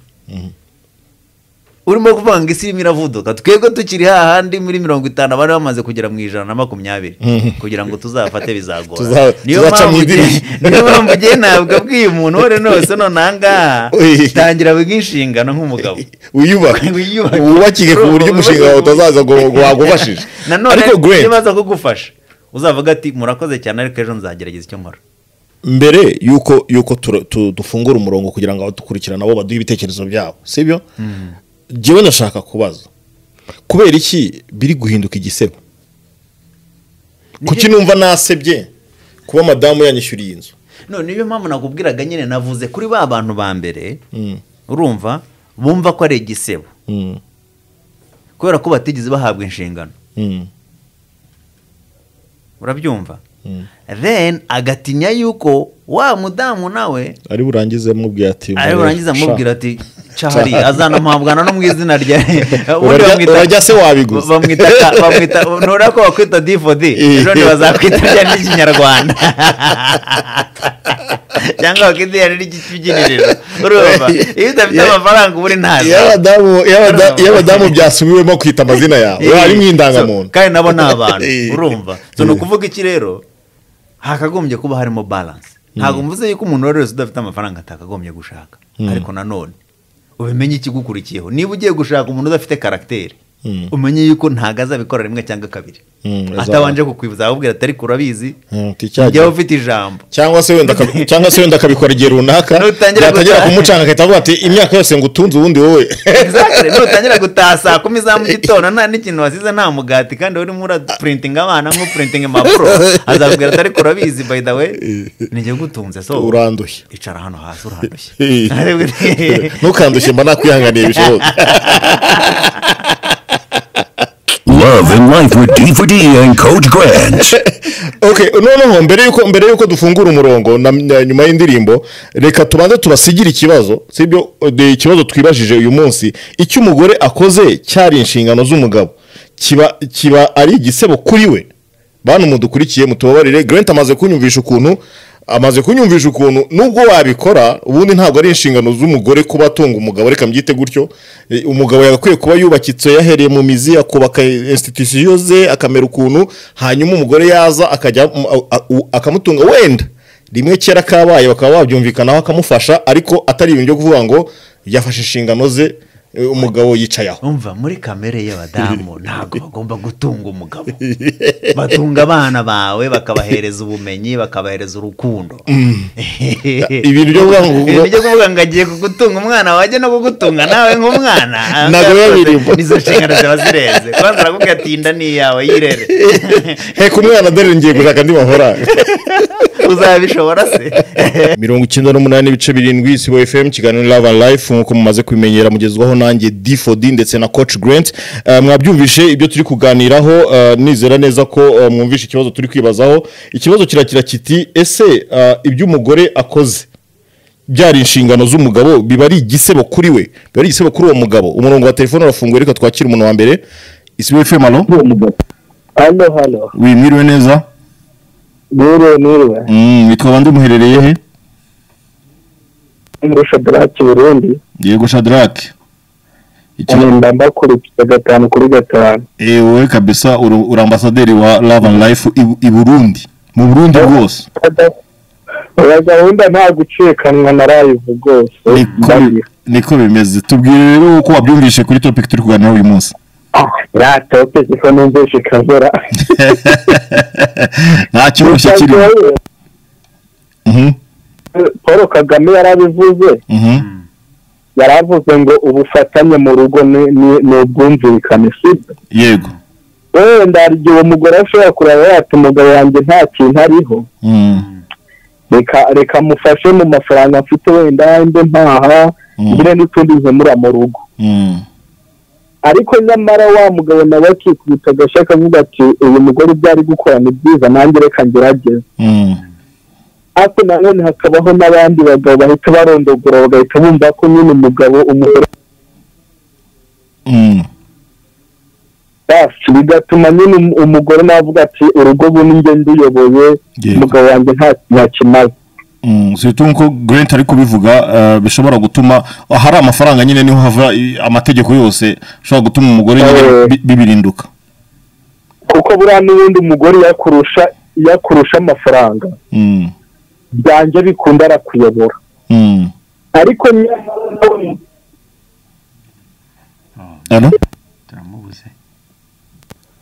urimo kuvuga ngo isi irimo iravuduka twebwe tukiri hahandi muri mirongo itanu abari bamaze kugera mu ijana na makumyabiri kugira ngo tuzafate bizagora Tuza- niyo tuzaca mpamvu mu ugiye- idirishya. niyo mpamvu ugiye ntabwo abwiye umuntu uwo ari we wese none aha ngaha Ui. tangira wiga inshingano nk'umugabo wiyubaka Wiyubake. wubakike ku buryo umushinga wawe utazaza ngo ngo wagufashije nanone ariko Greg, niba aza kugufasha uzavuga ati murakoze cyane ariko ejo nzagerageza icyo nkora mbere yuko yuko tura- tu- dufungura umurongo kugira ngo abadukurikira nabo baduhe ibitekerezo byabo sibyo njyewe ndashaka kubaza kubera iki biri guhinduka igisebo kuki numva nasebye kuba madamu yanyishyuriye inzu none niyo mpamvu nakubwiraga nyine navuze kuri ba bantu ba mbere urumva bumva ko ari igisebo Mm, kubera ko batigeze bahabwa inshingano mm, urabyumva mm. then agatinya yuko wa mudamu nawe ari burangize amubwira ati ari burangiza "Sha, amubwira ati cahari azanamuhabwana no mu izina rya ubundi Urarya- bamwita- urarya se wabiguze?" bamwita ka- bamwita ntura ko bakwita difodi Eh. none bazakwita rya n'ikinyarwanda cyangwa bakita iya n'ikibyiniriro urumva iyo udafite Yeah. amafaranga uba uri ntazi iyo abadamu- iyo abada- iyo abadamu byasubiwemo kwita amazina yawe Eh, harimo so, indangamuntu kandi nabo ni abantu Eh. urumva so ni ukuvuga iki rero hakagombye kuba harimo balance ntabwo mvuze yuko umuntu uwo ari wese udafite amafaranga atakagombye gushaka ariko nanone ubimenye ikigukurikiyeho niba ugiye gushaka umuntu udafite karagiteri Mm. umenye yuko ntabwo azabikora rimwe cyangwa kabiri Mm, azaba- atabanje kukwibuza ababwira ati ariko urabizi Mm, ticyagiye. njyewe ufite ijambo cyangwa se wenda akabi- cyangwa se wenda akabikora igihe runaka Nutangira yatangira gutaha. kumucanga agahita avuga ati imyaka yose ngo utunze ubundi wowe Exactly, nutangira gutaha saa kumi za mu gitondo nta n'ikintu wasize nta mugati kandi urimo urapuritinga abana nk'upuritinga impapuro azabwira ati ariko urabizi by the way ni jye gutunze so urandushye icara hano hasi urandushye ntukandushye mba nakwihanganiye bishoboka Love and Life with D4D and Coach Grant. okay noneho mbere yuko mbere yuko dufungura umurongo na, na, nyuma y'indirimbo reka tubanze tubasigire ikibazo sibyo de- ikibazo twibajije uyu munsi icyo umugore akoze cyari inshingano z'umugabo kiba kiba ari igisebo kuri we bantu mudukurikiye mutubabarire Grant amaze kunyumvisha ukuntu amaze kunyumvisha ukuntu nubwo wabikora ubundi ntabwo ari inshingano z'umugore kuba atunga umugabo reka mbyite gutyo E, umugabo yagakwiye kuba yubakitse yahereye mu mizi akubaka institusiyo ze akamera ukuntu hanyuma umugore yaza akajya mu- a- a- u- akamutunga wenda rimwe kera kabaye bakaba babyumvikanaho akamufasha ariko atari ibintu byo kuvuga ngo yafashe inshingano ze e, umugabo yicaye aho umva muri kamere y'abadamu ntabwo bagomba gutunga umugabo batunga abana bawe bakabahereza ubumenyi bakabahereza urukundo ibintu byo kuvuga ngo- Ibintu byo kuvuga ngo agiye kugutunga umwana wajya no kugutunga nawe nk'umwana Ntabwo biba birimo. nizo nshingano ziba zirenze kubanza arakubwira ati "Iyi nda ni iyawe yirere heka umwana dore ngiye gushaka andi mafaranga uzabishobora se mirongo icyenda n'umunani n'ibice birindwi isibo fm kiganiro love and life nk'uko mumaze kubimenyera mugezwaho nanjye d for d ndetse na coach grant Eh, mwabyumvishe ibyo turi kuganiraho eh, nizera neza ko eh, mwumvishe ikibazo turi kwibazaho ikibazo kirakira kiti ese eh, ibyo umugore akoze byari inshingano z'umugabo biba ari igisebo kuri we biba ari igisebo kuri uwo mugabo umurongo wa telefone urafunguye reka twakire umuntu wa mbere isibo fm alo hano hano wimwiriwe neza niriwe niriwe Mm, witwa bande umuherereye he ngurusha daraki burundi yego shadarake Ikibazo- nkunda mbakurikiza gatanu kuri gatanu ewe kabisa uri uri ambasaderi wa love and life i- i burundi mu burundi bwose oya gahunda nta gucikanwa na live rwose Niko- ndabiha. niko bimeze tubwire rero uko wabyumvishe kuri topic turi kuganiraho uyu munsi Ah, ya tope kuko numvise ikabura nta cyoroshye kirimo Mhm. po paul kagame yarabivuze Mhm. yaravuze ngo ubufatanye mu rugo ni ni- ni ubwumvikane sibyo yego wenda hari igihe uwo mugore ashobora kureba yati umugabo yanjye nta kintu ariho Mhm. reka reka mufashe mu mafaranga mfite wenda mbe mpaha Mhm. ngire n'utundi nkemura mu rugo Mhm. ariko nyamara wa mugabo nawe akikubita agashyi akavuga ati uyu mugore ibyo ari gukora ni byiza nanjye reka ngerageze Mhm. ariko nanone hakabaho n'abandi bagabo bahita barondogora bagahita bumva ko nyine umugabo umugore Mhm. basi bigatuma nyine um- umugore nawe avuga ati urugo ubu ni njye nduyoboye Yego. umugabo wanjye nta- ntakimaze Mm, surtout nko Grant ari kubivuga eh, bishobora gutuma hari amafaranga nyine niho hava i- amategeko yose ashobora gutuma umugore nyine Eh. bi- bibirinduka kuko buriya n'ubundi umugore yakurusha yakurusha amafaranga Mm, byanjye bikunda arakuyobora mm. ariko nyamara nawe Allô? turamubuze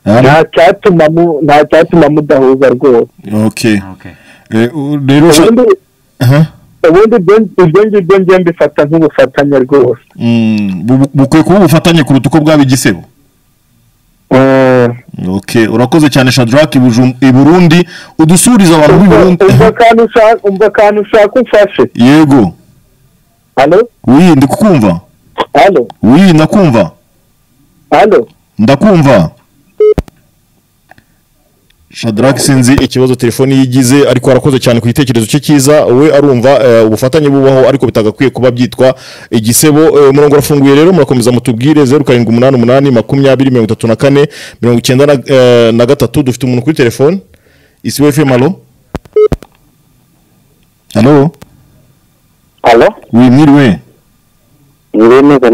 Allô? nta cyatuma mu- nta cyatuma mudahuza rwose Okay. okay Eh, u- rero ushaka- ubundi Aha. ubundi ibyo- ibyo ngibyo njye mbifata nk'ubufatanye rwose Mm, bu- bu- bukwiye kuba ubufatanye kuruta uko bwaba igisebo okay urakoze cyane shadrack i Bujum- i burundi udusuriza abantu b'i burundi umva akantu ushaka umva akantu ushaka umfashe yego hano wi ndi kukumva hano wi ndakumva hano ndakumva shadrack sinzi ikibazo telefoni yigize ariko arakoze cyane ku gitekerezo cye cyiza we arumva eh, ubufatanye bubaho ariko bitagakwiye kuba byitwa igisebo eh, umurongo urafunguye rero murakomeza mutubwire zeru karindwi umunani umunani makumyabiri mirongo itatu na kane mirongo icyenda na, eh, na gatatu dufite umuntu kuri telefoni isi we fm alo alo hano wimwiriwe ntibemeje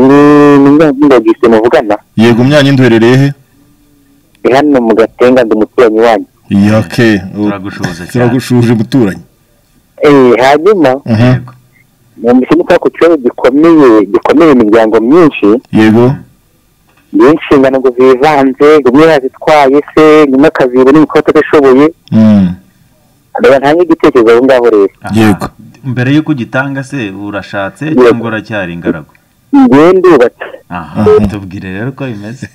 n'ingagise muvugana yego myanya nduherereye he ni hano mu gatenga ndi umuturanyi wanyu yake Turagushuza cyane. turagushuje muturanyi eee hanyuma Aha, numvise ni kwa ku kibazo gikomeye gikomeye imiryango myinshi yego ni inshingano ngo zivanze rumwe yazitwaye se nyuma akaziba n'imikoro atashoboye Mm. reba ntange igitekerezo aho ngaho rero Yego. mbere y'uko ugitanga se urashatse Yego. cyangwa uracyari ingaragu njyewe ndubatse aha tubwire rero uko bimeze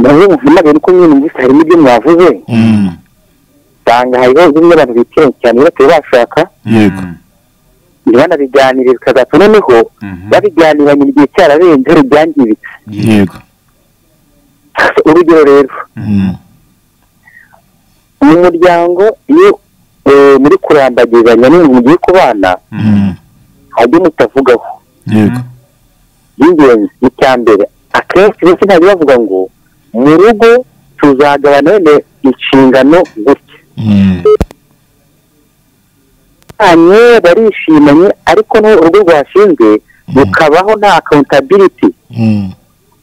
nawe muhamagaye nuko nyine numvise harimo ibyo mwavuze Mm. usanga hariho zimwe abantu bitiranya cyane batari bashaka yego Mm, ntibanabiganire bikazatuma noneho mhm. babiganiranye igihe cyararenze rubyangiritse yego urugero rero Mm. mu muryango iyo eh, muri kurambagizanya n'ibintu mugiye kubana Mm. hajya mutavugaho yego by'ingenzi ni icya mbere akenshi benshi ntajya bavuga ngo mu rugo tuzagabana wenda inshingano gutya Mm. banye barishimanye ariko n'ubu urugo rwashinzwe rukabaho nta accountability Mm.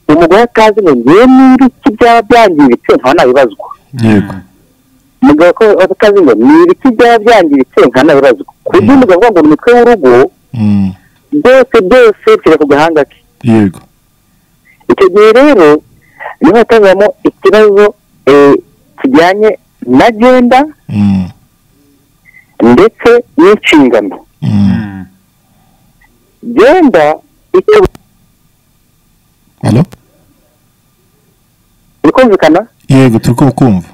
umugore atazi ngo ngewe niba iki byaba byangiritse ntanabibazwa yego umugabo ko atazi ngo ni ibiki byaba byangiritse ntanabibazwa ku buryo Mm. umugabo avuga ngo ni umutwe w'urugo Mm. byose byose bishyira ku gahanga ke yego icyo gihe rero niho hatazamo ikibazo eh, kijyanye na genda Mm. ndetse n'inshingano Mm. Mm. genda icyo Alo? bikumvikana yego turi kukumva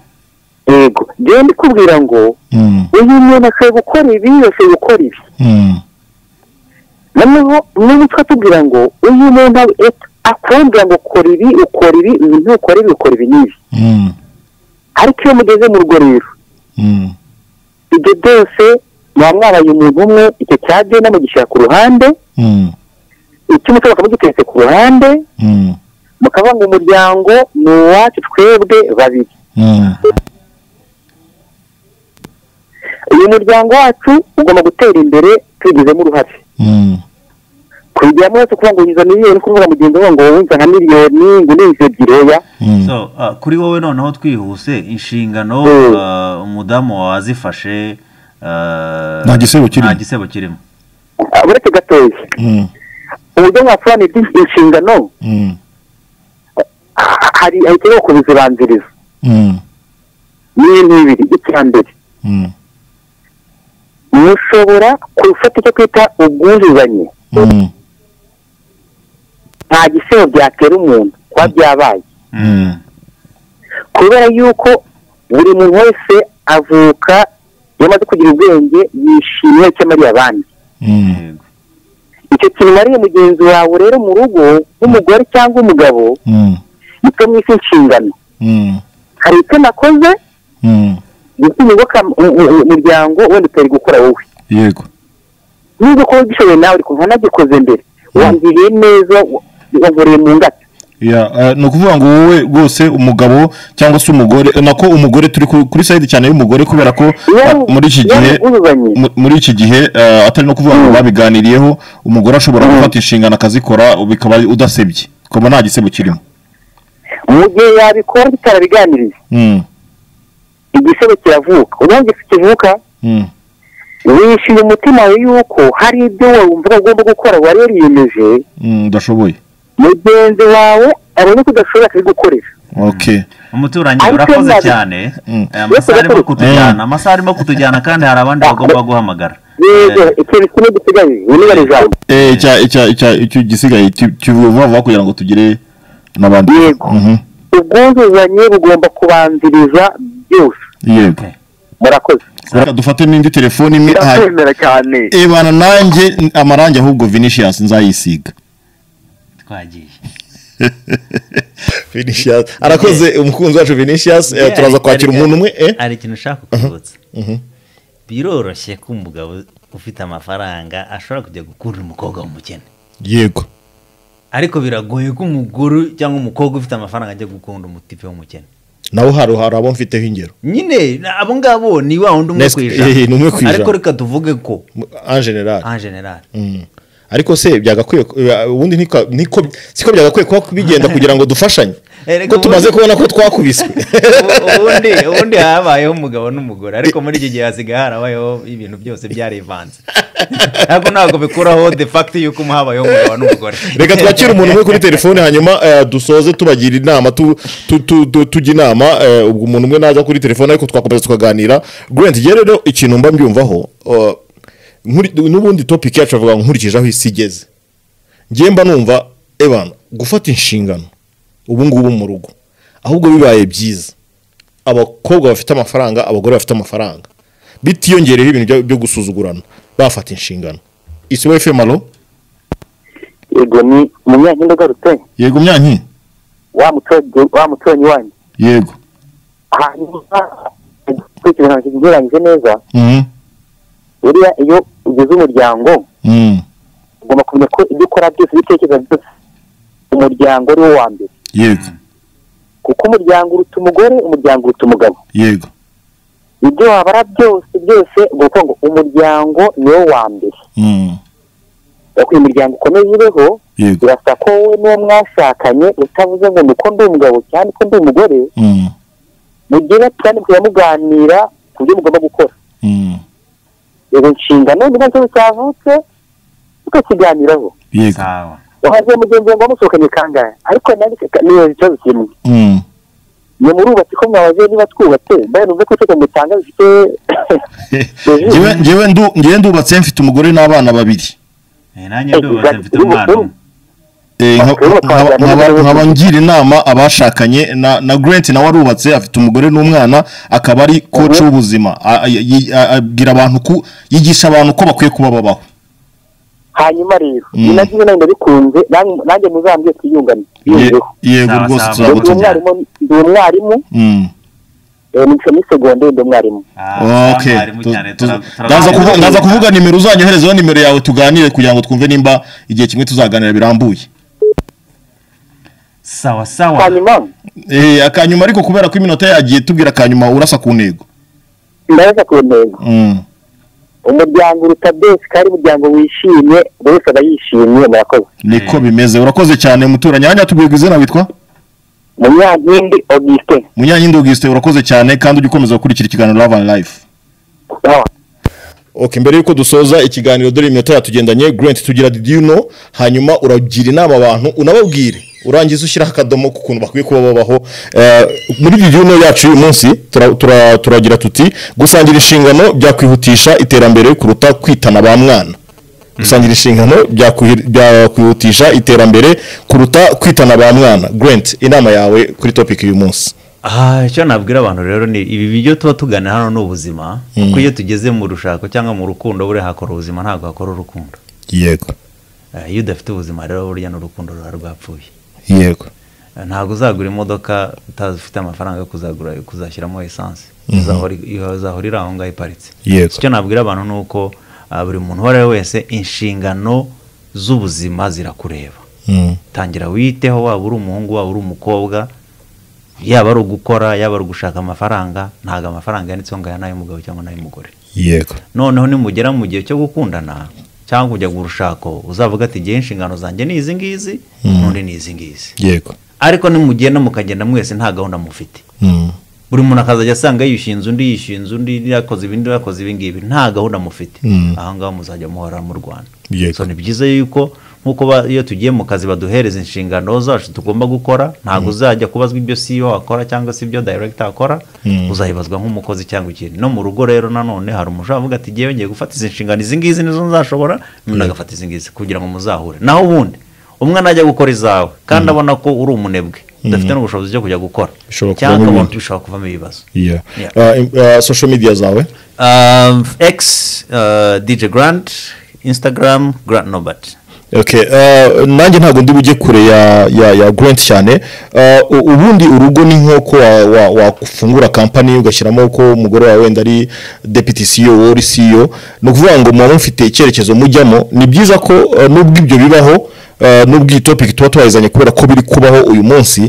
yego genda ikubwira ngo Mm. uyu muntu akwiye gukora ibi uyu akwiye gukora ibi Mm. noneho niba twatubwira ngo uyu muntu akubwira ngo ukora ibi ukora ibi ibi ntukora ibi ukora ibi n'ibi Mm. ariko iyo mugeze mu rugo rero Mm. ibyo byose muba mwabaye umuntu umwe icyo cya genda mugishyira ku ruhande Mm. icy'umuco bakaba bagiteretse ku ruhande Mm. mukavuga ngo umuryango ni uwacu twebwe babiri Mm. uyu muryango wacu ugomba gutera imbere tubigizemo uruhare Mm. kubigiramo wese kuvuga ngo uyiza miliyoni kuvuga mugenzi wawe ngo wowe nka miliyoni ngo ni inzu ebyiri oya Mm. So, uh, kuri wowe noneho twihuse inshingano Mm. uh, umudamu wazifashe uh, Nta gisebo kirimo. nta gisebo kirimo Ah, uretse gatoya Mm. uburyo mwasobanura iby'in- inshingano Mm. ha- hari hari ikibazo kubizibanziriza Mm. ni ibintu bibiri icya mbere Mm. ni mushobora gufata icyo twita ubwuzuzanye Mm, nta gisebo byatera umuntu kuba byabaye mm, kubera yuko buri muntu wese avuka iyo amaze kugira ubwenge yishimira icyo amariye abandi mm, icyo kimariye mugenzi wawe rero mu rugo nk'umugore cyangwa umugabo mm, icyo mwita inshingano mm, hari icyo nakoze mm. gutuma ingoka umuryango wenda utari gukora wowe yego niba kuba ugishoboye nawe uri kumva nagikoze mbere wangiriye neza wa- wankoreye mu ngata Ya, eh, ni ukuvuga ngo wowe rwose umugabo cyangwa se umugore nako umugore turi ku- kuri sayidi cyane y'umugore kubera ko ah, muri iki gihe ubuzanye mu- muri iki gihe eh, atari no kuvuga ngo babiganiriyeho umugore ashobora gufata inshingano akazikora bikaba udasebye ukaba nta gisebo kirimo mu gihe yabikora bitarabiganiriye Mm, igisebe kiravuka ubundi kivuka mm, wishyuye umutima wawe yuko hari ibyo wumva ugomba gukora wari wariyemeje mm, udashoboye mugenzi wawe abona ko udashobora akabigukorera okay umuturanyi Ariko urakoze nabi. cyane Mm. Eh, amasaha arimo Ariko- kutujyana amasaha arimo kutujyana kandi hari abandi bagomba guhamagara yego ikintu kimwe gisigaye wibare ijambo Eh, icya icya icya icyo gisigaye ki- kivuye vuba vuba kugira ngo tugire n'abandi Yego. Mhm, ubwuzuzanye bugomba kubanziriza byose yego murakoze reka dufate n'indi telefone imwe hanyuma ndakwemera cyane ebana nanjye n- amarangi ahubwo vinicius nzayisiga twagiye vinicius arakoze umukunzi wacu vinicius eh, Yeah, turaza kwakira hari- umuntu umwe eh? hari ikintu ushaka kwibutsa biroroshye ko umugabo ufite amafaranga ashobora kujya gukunda umukobwa w'umukene yego ariko biragoye ko umugore cyangwa umukobwa ufite amafaranga ajya gukunda umutipe w'umukene nawe hari hari abo mfiteho ingero nyine na- abo ngabo ni wa wundi umwe Nes- ku eh, ni umwe ku ijana ijana. ariko reka tuvuge ko mu- en general en general Mm. ariko se byagakwiye ko- eh, ubundi niko- niko siko byagakwiye kuba bigenda kugira ngo dufashanye Eh, reka ko ubundi- tumaze kubona ko twakubiswe Ubu- ubundi ubundi habayeho umugabo n'umugore ariko muri iki gihe hasigaye harabayeho ibintu byose byarivanze ariko ntabwo bikuraho de facto yuko umu- habayeho umugabo n'umugore reka twakire umuntu umwe kuri telefone hanyuma eh, dusoze tubagira inama tu- tu- tu- tu- tujya inama eh, ubwo umuntu umwe naza kuri telefone ariko twakomeza tukaganira grant njye rero ikintu mba mbyumvaho eh, nkuri- n'ubundi topic yacu avuga ngo nkurikije aho isi igeze njye mba numva ebana gufata inshingano ubu ngubu mu rugo ahubwo bibaye byiza abakobwa bafite amafaranga abagore bafite amafaranga bitiyongereho ibintu byo- byo gusuzugurana bafata inshingano isi we femalo yego ni umunyankindi ugarutse yego myanki wa muturanyi wa muturanyi wanyu yego hanyuma gukurikiza nta kintu ugereranyije neza Mhm. buriya iyo ugize umuryango Mm. ugomba kumenya ko ibyo ukora byose ibitekerezo byose umuryango ari wo wa mbere yego kuko umuryango uruta umugore umuryango uruta umugabo yego ibyo wabara byose byose ugomba kuvuga ngo umuryango ni wo wa mbere Mm. kugira umuryango ukomeze ubeho yego birasa ko wowe n'uwo mwashakanye utavuze ngo ni uko ndi umugabo cyane ko ndi umugore Mm. mugire kandi mukajya muganira ku byo mugomba gukora Mm. izo nshingano niba ikibazo cyavutse tukakiganiraho yego sawa wahaze mugenzi wawe ngo wamusohokanye kangahe ariko nanjye ka- ni ikibazo kimwe Mm. ni murubatse ko mwabaze niba twubatse mbaye numve ko itegeko mutanga bifite Njyewe- njyewe ndu- njyewe ndubatse mfite umugore n'abana babiri Eh, nanjye ndubatse mfite umwana umwe Eh, nka- Bakuru bakaba nkaba- bajyana nkaba n'umugore nkaba ngira inama abashakanye na na grant nawe arubatse afite umugore n'umwana akaba ari koci w'ubuzima A- a- yi- a- abwira abantu ku yigisha abantu ko bakwiye kuba babaho hanyuma rero Mm. ni nabyo nanjye ndabikunze nanjye- nanjye muzambye twiyungane Ye- biyungeho yego Sawa, rwose sawa. ndi Yego, tuzagutujyana umwarimu ndi umwarimu Mm. eh, nica muri segonderi ndi umwarimu Ah, Okay. mwarimu Tu- cyane, tu- tura- turaganira. ndaza kuvu- ndaza kuvuga nimero uzanyoherezaho nimero yawe tuganire kugira ngo twumve nimba igihe kimwe tuzaganira birambuye sawa sawa hanyuma Eh, akanyuma ariko kubera ko iminota yagiye tubwira akanyuma urasa ku ntego ndaza ku ntego Mm. umuryango uruta byose kandi umuryango wishimye buri wese aba yishimye murakoze niko bimeze urakoze cyane muturanyi hanyuma tubwirwa izina witwa munyankindi augustin munyanyindo augustin urakoze cyane kandi ujye ukomeza gukurikira ikiganiro love and life sawa okay mbere y'uko dusoza ikiganiro dore iminota yatugendanye grant tugira did you know hanyuma uragira inama abantu unababwire urangiza ushyiraho akadomo k'ukuntu bakwiye kuba babaho Eh, muri iyi gihino yacu y'uyu munsi tura- tura- turagira tuti gusangira inshingano byakwihutisha iterambere kuruta kwitana ba mwana gusangira inshingano byakwi- byakwihutisha iterambere kuruta kwitana ba mwana grant inama yawe kuri topiki y'uyu munsi aha icyo nabwira abantu rero ni ibi biryo tuba tugana hano ni ubuzima kuko iyo tugeze mu rushako cyangwa mu rukundo buriya hakora ubuzima ntabwo hakora urukundo yego Eh, iyo udafite ubuzima rero burya n'urukundo ruba rwapfuye yego Eh, ntabwo uzagura imodoka utazi ufite amafaranga yo kuzagura kuzashyiramo esanse Izahora- izahorira aho ngaho iparitse Yego. icyo nabwira abantu ni uko ah, buri muntu uwo ari we wese inshingano z'ubuzima zirakureba Mm. tangira witeho waba uri umuhungu waba uri umukobwa yaba ari ugukora yaba ari ugushaka amafaranga ntabwo amafaranga yanditseho ngo aya ni ay'umugabo cyangwa ni ay'umugore yego noneho nimugera mu gihe cyo gukundana cyangwa kujya mu rushako uzavuga ati igihe inshingano zanjye ni izi ngizi n'undi ni izi ngizi yego ariko nimugenda mukagenda mwese nta gahunda mufite Mm. buri muntu akazajya asanga yishinze undi yishinze undi yakoze ibindi yakoze ibi ngibi nta gahunda mufite aha ngaho muzajya muhora mu rwanda Yego. so ni byiza yuko nk'uko ba- iyo tugiye mu kazi baduhereza inshingano zacu tugomba gukora ntabwo uzajya kubazwa ibyo CEO akora cyangwa se ibyo director akora uzahibazwa nk'umukozi cyangwa ikindi no mu rugo rero nanone hari umuntu uvuga ati ngewe ngiye gufata izi nshingano izi ngizi nizo nzashobora n'undi agafata izi ngizi kugira ngo muzahure naho ubundi umwe najya gukora izawe kandi abona ko uri umunebwe udafite n'ubushobozi bwo kujya gukora Bishobora cyangwa kuvamo akabona- ibintu. bishobora kuvamo ibibazo Yeah. Yeah. Uh, im- uh, social media zawe Um, X, uh, DJ Grant, Instagram, Grant Norbert. Okay, uh, nanjye ntabwo ndi bujye kure ya ya, ya Grant cyane uh, u- ubundi urugo ni nk'uko wa- wa- wafungura kampani ugashyiramo ko umugore wawe wenda ari deputy CEO wowe uri CEO ni ukuvuga ngo muba mufite icyerekezo mujyamo ni byiza ko uh, nubwo ibyo bibaho uh, nubwo iyi topic tuba twayizanye kubera ko biri kubaho uyu munsi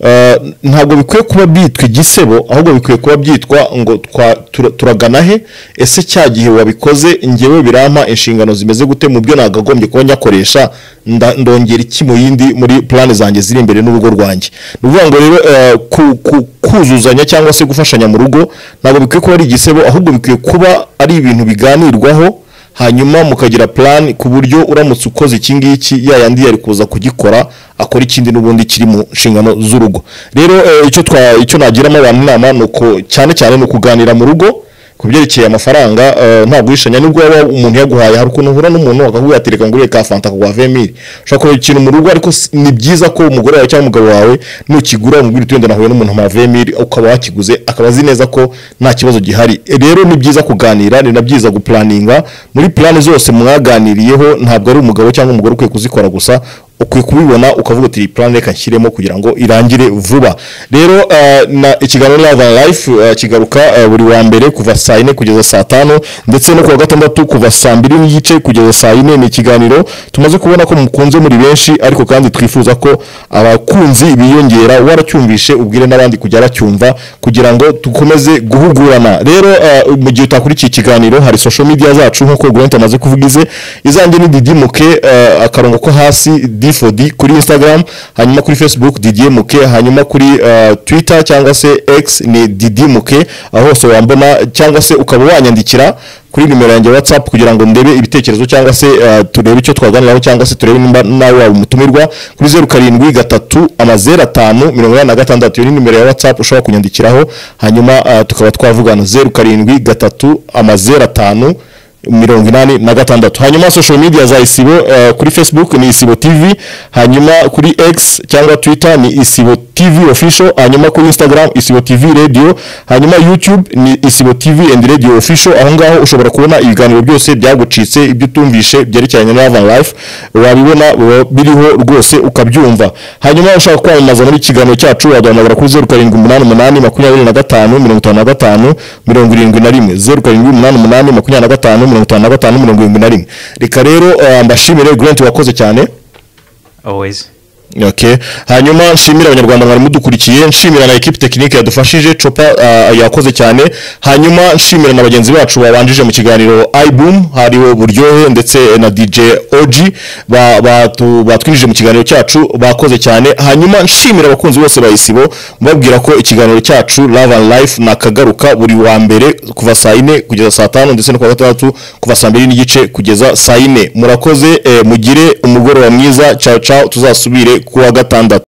uh, ntabwo bikwiye kuba byitwa igisebo ahubwo bikwiye kuba byitwa ngo twa- tura- turagana he ese cya gihe wabikoze ngewe birampa inshingano zimeze gute mu byo nagagombye kuba nyakoresha nda- ndongera iki mu yindi muri plani zanjye ziri imbere n'urugo rwanjye ni ukuvuga ngo rero eh, ku- ku- kuzuzanya cyangwa se gufashanya mu rugo ntabwo bikwiye kuba ari igisebo ahubwo bikwiye kuba ari ibintu biganirwaho hanyuma mukagira plan ku buryo uramutse ukoze iki ngiki ya yandi yari kuza kugikora akora ikindi n'ubundi kiri mu nshingano z'urugo rero eh, icyo twa icyo nagiramo abantu inama ni uko cyane cyane ni ukuganira mu rugo ku byerekeye amafaranga eh, nta guhishanya nubwo waba umuntu yaguhaye hari ukuntu uhura n'umuntu akaguha ati reka nguriye ka fanta kaguha vemiri ushobora kureba ikintu mu rugo ariko si- ni byiza ko umugore wawe cyangwa umugabo wawe nukigura umubwira uti wenda nahuye n'umuntu mpaha vemiri ukaba wakiguze akaba azi neza ko nta kibazo gihari rero ni byiza kuganira ni na byiza gupulaninga muri plani zose mwaganiriyeho ntabwo ari umugabo cyangwa umugore ukwiye kuzikora gusa ukwiye kubibona ukavuga uti iyi plan reka nshyiremo kugira ngo irangire vuba rero eh, na ikiganiro lava life eh, kigaruka eh, buri wa mbere kuva saa yine kugeza saa tanu ndetse no kuwa gatandatu kuva saa mbiri n'igice kugeza saa yine ni ikiganiro tumaze kubona ko mukunze muri benshi ariko kandi twifuza ko abakunzi biyongera waracyumvishe ubwire n'abandi kujya aracyumva kugira ngo dukomeze guhugurana rero eh, mu gihe utakurikiye ikiganiro hari social media zacu nk'uko Grant amaze kuvuga ize izanjye ni didimuke eh, akarongo ko hasi d4d kuri instagram hanyuma kuri facebook didimuke hanyuma kuri eh, twitter cyangwa se x ni didimuke aho hose wambona cyangwa se ukaba wanyandikira kuri nimero yanjye ya whatsapp kugira ngo ndebe ibitekerezo cyangwa se eh, turebe icyo twaganiraho cyangwa se turebe nimba nawe waba umutumirwa kuri zeru karindwi gatatu amazero atanu mirongo inani na gatandatu iyo ni nimero ya whatsapp ushobora kunyandikiraho hanyuma eh, tukaba twavugana zeru karindwi gatatu amazero atanu mirongo inani na gatandatu hanyuma social media za isibo eh, kuri facebook ni isibo tv hanyuma kuri x cyangwa twitter ni isibo tv official hanyuma kuri instagram isibo tv radio hanyuma youtube ni isibo tv and radio official aho ngaho ushobora kubona ibiganiro byose byagucitse ibyo utumvishe byerekeranye na Love and life wabibona biba biriho rwose ukabyumva hanyuma ushaka kwamamaza muri ikiganiro cyacu waduhamagara kuri zeru karindwi umunani umunani makumyabiri na gatanu mirongo itanu na gatanu mirongo irindwi na rimwe zeru karindwi umunani umunani makumyabiri na gatanu mirongo itanu na gatanu mirongo irindwi na rimwe reka rero eh, mbashimire grant wakoze cyane Always. Okay. hanyuma nshimira abanyarwanda mwari mudukurikiye nshimira na ekipi tekinike yadufashije copa ah, yakoze cyane hanyuma nshimira na bagenzi bacu babanjije mu kiganiro ibum hariwe buryohe ndetse na dj og ba- batu- batwinjije mu kiganiro cyacu bakoze cyane hanyuma nshimira abakunzi bose ba isibo mbabwira ko ikiganiro cyacu love and life nakagaruka buri wa mbere kuva saa yine kugeza saa tanu ndetse no kuwa gatandatu kuva saa mbiri n'igice kugeza saa yine murakoze eh, mugire umugoroba mwiza ciao ciao tuzasubire kuwa gatandatu